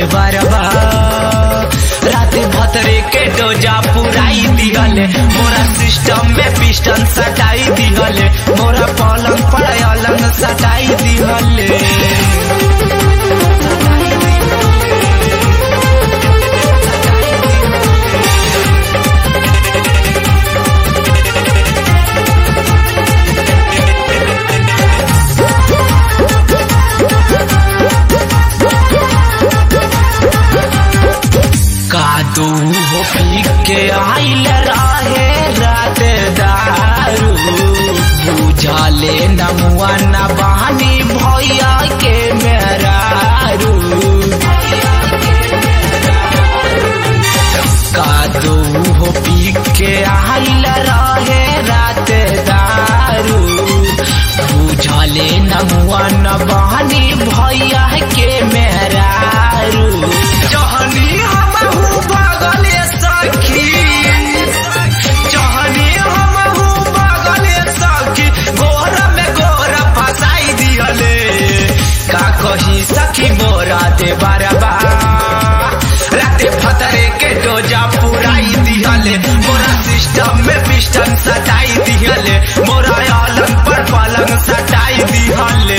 देवरबा रात भतरे के डोजा पुराई दिहले मोरा सिस्टम में पिस्टन सटाई दिहले मोरा पलंग पर अलंग सटाई दिहले कादू हो पी के आइल रहे रात दारू बुझले नमुआ न बहानी भैया के मेरारू कादू हो पी के आइल रहे रात दारू बुझले नमुआ न बहानी भैया के मेरारू जहनी हमहू बगले सखी जहनी हमहू बगले सखी गोर में गोर फसाई दिहले का कही सखी मोरा दे बरबा राते फतरे के डोजा पुराई दिहले मोरा सिस्टम में पिस्टन सटाई दिहले मोरा अलंग पर पलंग सटाई दिहले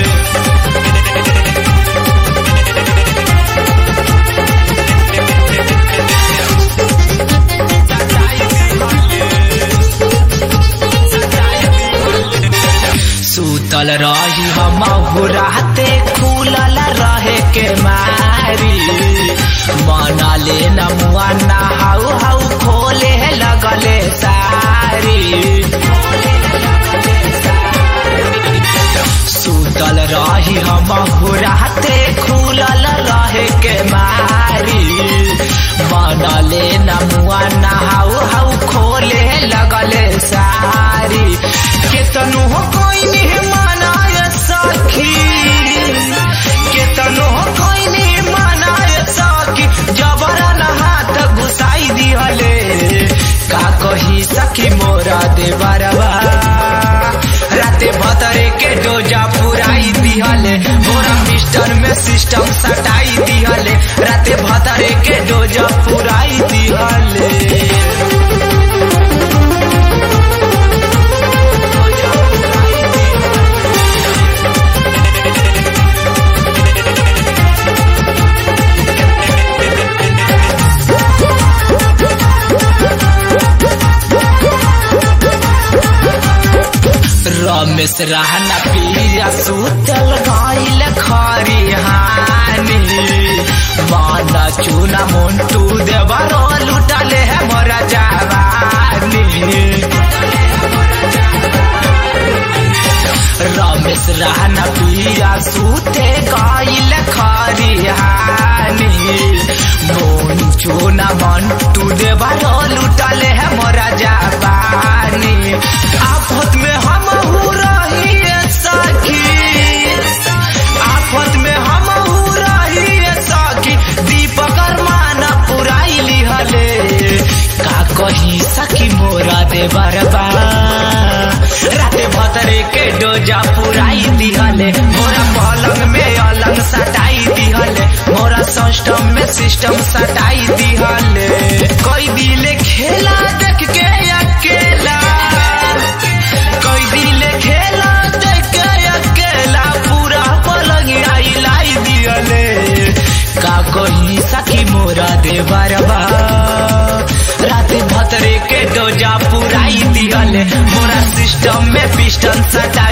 सुतल रही हम राते खुलल रहे के मारी मना ले नमुआ नहाऊ हाउ खोले लगले सारी सुतल रही हम राते खुलल रहे के मारी मना ले नमुआ नहाऊ हाउ खोले लगले सारी केतनु हो कोई नहीं मनाय सखी केतनु हो कोई नहीं मनाय सखी जबरन हाथ घुसाई दिहले का कही सखी मोरा देवरबा राते भतरे के डोजा पुराई दिहले मोरा मिस्टर में सिस्टम सटाई दिहले राते भतरे के डोजा पुराई दिहले रमेश रहना पिया सुतल गईल खरी हानी माना चूना मोन्टू देवरो लुटले है मोरा जवानी रमेश रहना पिया सुते गईल खरी हानी मोन चूना मोन्टू देवरो लुटले है मोरा जवानी आफत में हम रही सखी आफत में हम रही सखी दीपक मान पुराई लिहले का कही सखी मोरा दे बरबा राते भतरे के डोजा पुराई दिहले मोरा पलंग में अलंग सटाई दिहले मोरा सिस्टम में सिस्टम सटाई दिहले कोई दिले खेला देख के अकेला कोई दिले खेला देख के अकेला पूरा पलंग आई लाई दिहले का कोई सखी मोरा दे बरबा रात भतरे के डोजा पुराई दिहले मोरा सिस्टम में पिस्टन सटाई